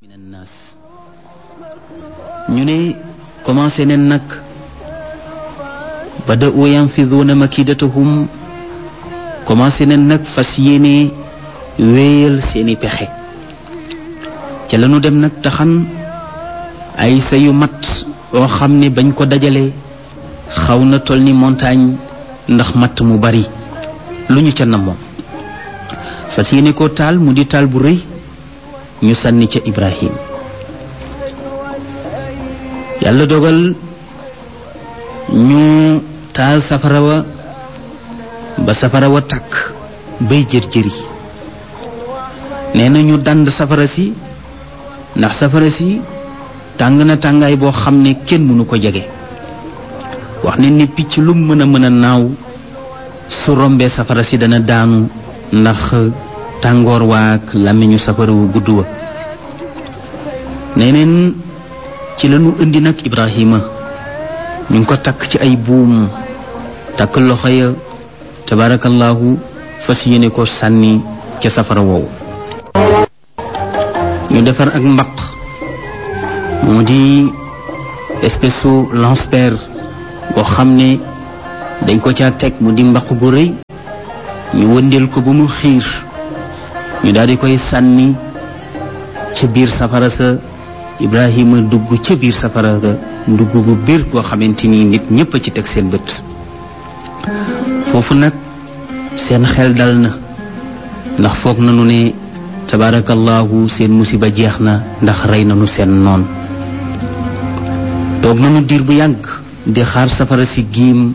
naas ñu ne commencé neen nag bada u yanfiduuna makidatahum commencé neen nag fas yéene wéyal seeni pexe ca lañu dem nag taxan ay sa yu mat oo xam ne bañ ko dajale xaw na toll ni montagne ndax matt mu bari lu ñu ca namoon fas yéene ko taal mu di taal bu rëy ñu sànni ca Ibrahim yàlla dogal ñu taal safara wa ba safara wa tàkk bay jër-jëri nee na ñu dànd safara si ndax safara si tàng na tàngaay boo xam ne kenn mënu ko jege wax ne ni picc lu mën a mën a naaw su rombee safara si dana daanu ndax tàngoor waak làmmiñu safara wu gudd wa neneen ci lañu indi nag Ibrahima ñu ngi ko takk ci ay buum takk loxo ya tabaarakallaahu fas yéene ko sànni ca safara woowu ñu defar ak mbaq moo di espèce su lance-pierre koo xam ne dañ ko caa teg mu di mbaq gu rëy ñu wëndeel ko ba mu xiir ñu daal di koy sànni ca biir safara sa Ibrahima dugg ca biir safara sa dugg gu biir koo xamante ni nit ñépp a ci teg seen bët foofu nag seen xel dal na ndax foog nañu ne tabaarakallaahu seen musiba jeex na ndax rey nañu seen noon toog nañu diir bu yàgg di xaar safara si giim